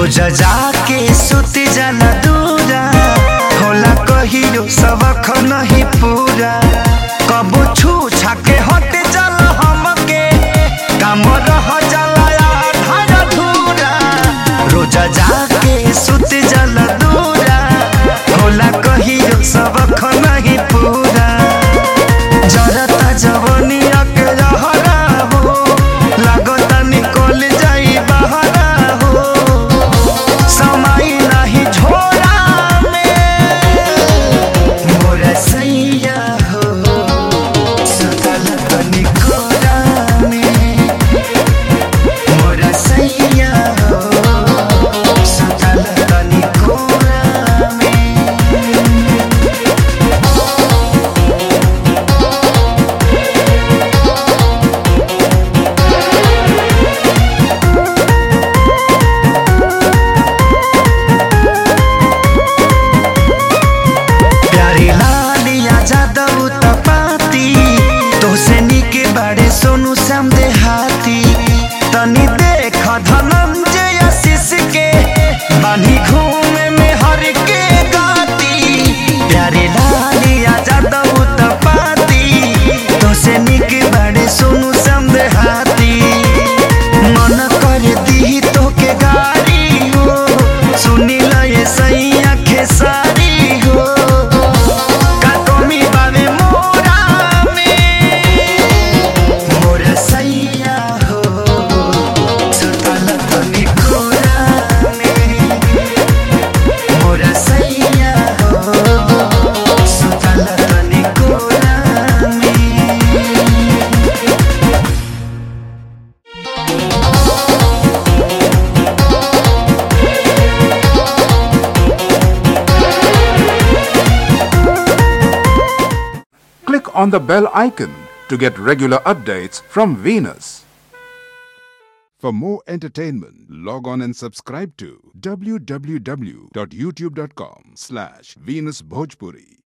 रोज जाके सुत जाला दूरा होला कहियो सबक नहीं पूरा कबो छू छाके हट जाला हमके काम रह जाला आधार अधूरा रोज जाके सुत जाला दूरा होला कहियो सबक नहीं पूरा जरता जवनिया के रहरा हो लागता निकल जाई बहरा हो समय नहीं झोरा में मोर सैया हो सतल तनी कोरा में मोर सैया हो सतल तनी कोरा में प्यारी लालिया जादव तपाती तोसे निके बाड़े सोनू श्याम देहाती तनी देख धनंजय आशीष के बानी घूमे में हर के गाती प्यारी लालिया जादव तपाती तोसे निके बाड़े सोनू श्याम देहाती मन कर दी तो के गारी हो सुनी लये सैया खेसारी हो का कमी बावे मोरा में मोर सैया हो सुतल तनी कोरा में मोर सैया हो सुतल तनी कोरा में Click on the bell icon to get regular updates from Venus. For more entertainment, log on and subscribe to www.youtube.com slash Venus Bhojpuri.